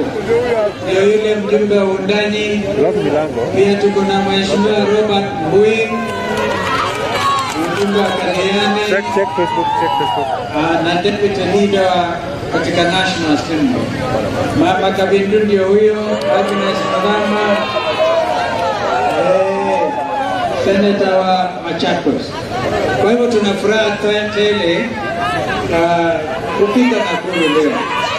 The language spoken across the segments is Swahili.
ndio yule mjumbe wa undani. Pia tuko na mheshimiwa Robert Mbui, mjumbe wa Kadiani ah, na deputy leader katika National Assembly. Mama Kabindu ndio huyo, Agnes Mrama, eh, seneta wa Machakos. Kwa hivyo tuna furaha te- tele ah, kupika Nakuru leo.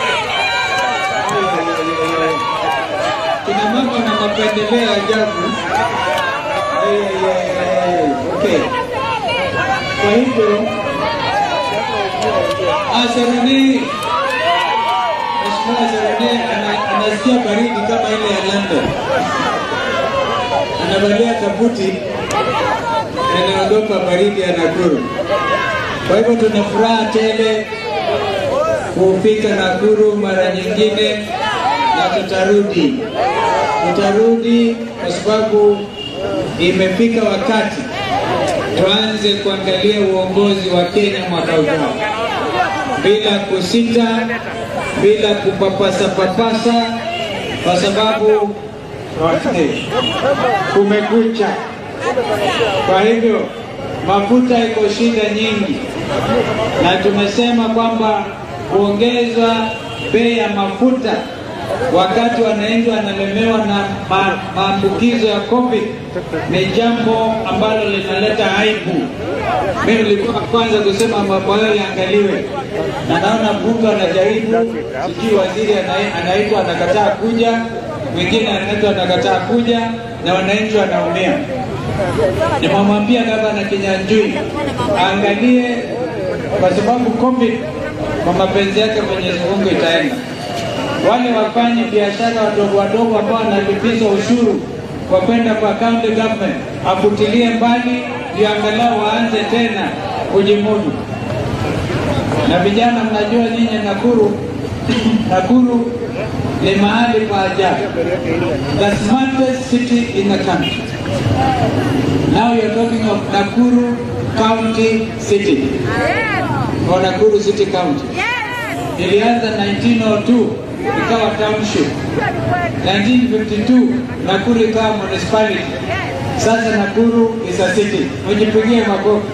Kina mama na mapendeleo ajabu. Eh, eh, eh, Okay. Kwa hivyo Serene, Mheshimiwa Serene ana- anasikia baridi kama ile ya London, anavalia kabuti, anaogopa baridi ya Nakuru. Kwa hivyo tuna furaha tele kufika Nakuru mara nyingine, na tutarudi, tutarudi kwa sababu imefika wakati tuanze kuangalia uongozi wa Kenya mwaka ujao bila kusita, bila kupapasa papasa, kwa sababu kumekucha. Kwa hivyo mafuta iko shida nyingi, na tumesema kwamba kuongeza bei ya mafuta wakati wananchi wanalemewa na ma- maambukizo ya COVID ni jambo ambalo linaleta aibu. Mimi nilikuwa kwanza kusema mambo hayo yaangaliwe, na naona bunge anajaribu, sijui waziri ana- anaitwa anakataa kuja, mwingine anaitwa anakataa kuja, na wananchi wanaumia. Nimemwambia gavana Kinyanjui aangalie, kwa sababu COVID kwa mapenzi yake Mwenyezi Mungu itaenda wale wafanye biashara wadogo wadogo ambao wanalipizwa ushuru kwa kwenda kwa county government afutilie mbali, ndio angalau waanze tena kujimudu. Na vijana, mnajua nyinyi Nakuru, Nakuru ni mahali pa ajabu, the smartest city in the country. Now you're talking of Nakuru County City or Nakuru City County. Ilianza 1902 ikawa township. 1952 Nakuru ikawa municipality. Sasa Nakuru is a city. Mjipigie makofi.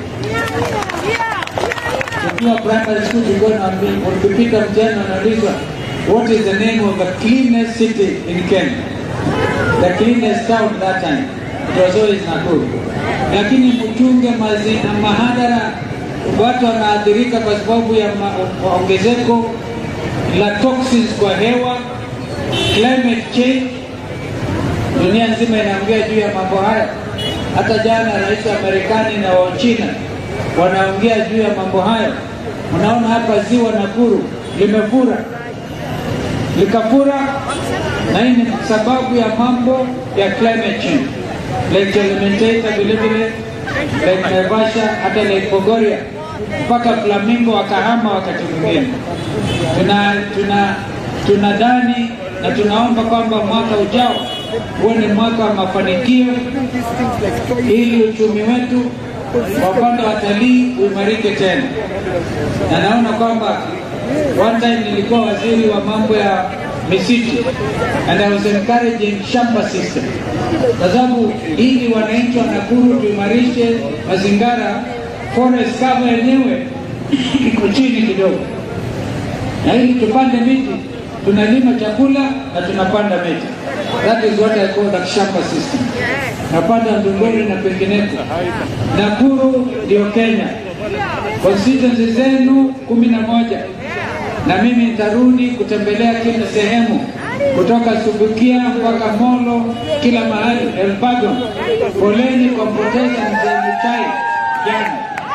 Tukiwa primary school tulikuwa tunaambiwa ukipita mtihani unaulizwa what is the name of the cleanest city in Kenya? The cleanest town that time. It was always Nakuru. Lakini mchunge mazina mahadara watu wanaathirika kwa sababu ya ma- ongezeko la toxins kwa hewa, climate change. Dunia nzima inaongea juu ya mambo haya. Hata jana rais wa Marekani na wa China wanaongea juu ya mambo hayo. Unaona hapa ziwa Nakuru limefura, likafura, na hii ni sababu ya mambo ya climate change. Lake Elementaita vile vile, Lake Naivasha, hata Lake Bogoria mpaka Flamingo wakahama wakati mwingine. Tuna tuna tunadhani na tunaomba kwamba mwaka ujao huwe ni mwaka wa mafanikio, ili uchumi wetu kwa upande wa watalii uimarike tena. Na naona kwamba one time nilikuwa waziri wa mambo ya misitu and I was encouraging shamba system, kwa sababu ili wananchi wa Nakuru tuimarishe mazingira, forest cover yenyewe iko chini kidogo, na ili tupande miti tunalima chakula na tunapanda miti. That is what I call the shamba system. Napanda Ndunguri na pengineko. Nakuru ndio Kenya, constituency zenu kumi na moja na mimi nitarudi kutembelea kila sehemu kutoka Subukia mpaka Molo, kila mahali Elbagon. Poleni kwa kupoteza mzee Muchai jana.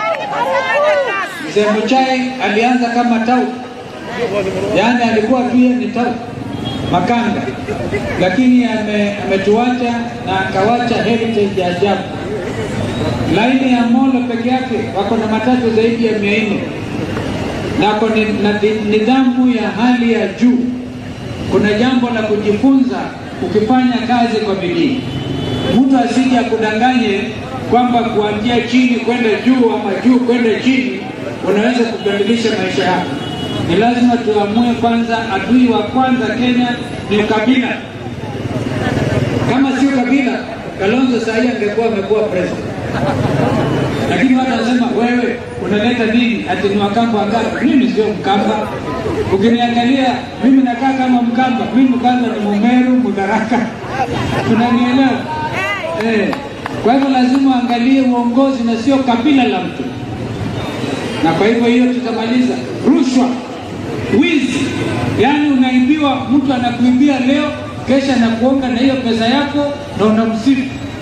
Mzee Muchai alianza kama tau, yaani alikuwa tu yeye ni tau makanga, lakini ame- ametuacha na akawacha heritage ya ajabu. Laini ya Molo peke yake wako na matatu zaidi ya mia nne nako ni, na ni- nidhamu ya hali ya juu. Kuna jambo la kujifunza ukifanya kazi kwa bidii. Mtu asije akudanganye kwamba kuanzia chini kwenda juu ama juu kwenda chini unaweza kubadilisha maisha yako. Ni lazima tuamue kwanza, adui wa kwanza Kenya ni ukabila. Kama sio kabila, Kalonzo saa hii angekuwa amekuwa president. Lakini watu wanasema wewe unaleta nini? Ati ni Wakamba Wakamba. Mimi sio Mkamba. Ukiniangalia mimi nakaa kama Mkamba. Mimi kwanza ni Mumeru, Mudharaka. Tunanielewa? Eh. Kwa hivyo lazima uangalie uongozi na sio kabila la mtu, na kwa hivyo hiyo tutamaliza rushwa, wizi. Yaani unaibiwa, mtu anakuibia leo, kesha anakuonga na hiyo pesa yako na unamsifu.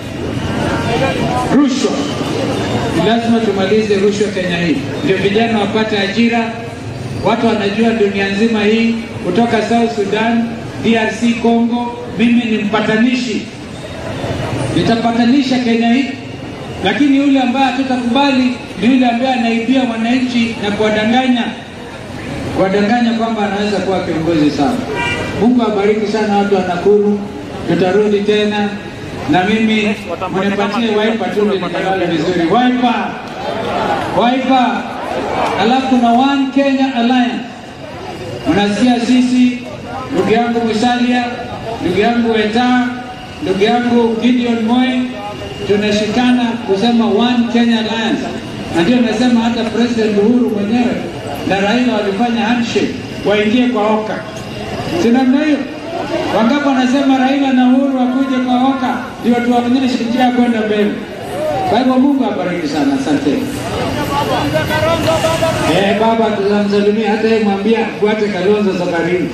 Rushwa ni lazima tumalize rushwa Kenya hii, ndio vijana wapate ajira. Watu wanajua dunia nzima hii, kutoka South Sudan, DRC Congo, mimi ni mpatanishi nitapatanisha Kenya hii, lakini yule ambaye hatutakubali ni yule ambaye anaibia wananchi na kuwadanganya kuwadanganya kwamba anaweza kuwa kiongozi sana. Mungu abariki sana watu wa Nakuru, tutarudi tena na mimi mnipatie waipa tu ndio nikalale vizuri. Waipa, waipa. Alafu kuna One Kenya Alliance, unasikia sisi, ndugu yangu Musalia, ndugu yangu Weta, ndugu yangu Gideon Moi, tunashikana kusema One Kenya Alliance, na ndio nasema hata President Uhuru mwenyewe na Raila walifanya handshake waingie kwa OKA, si namna hiyo? Wangapi wanasema Raila na Uhuru wakuje kwa OKA ndio tuwaonyeshe njia ya kwenda mbele. Kwa hivyo Mungu abariki sana, asante. Eh, baba tutamsalimia, hata yeye mwambie afuate Kalonzo safarini.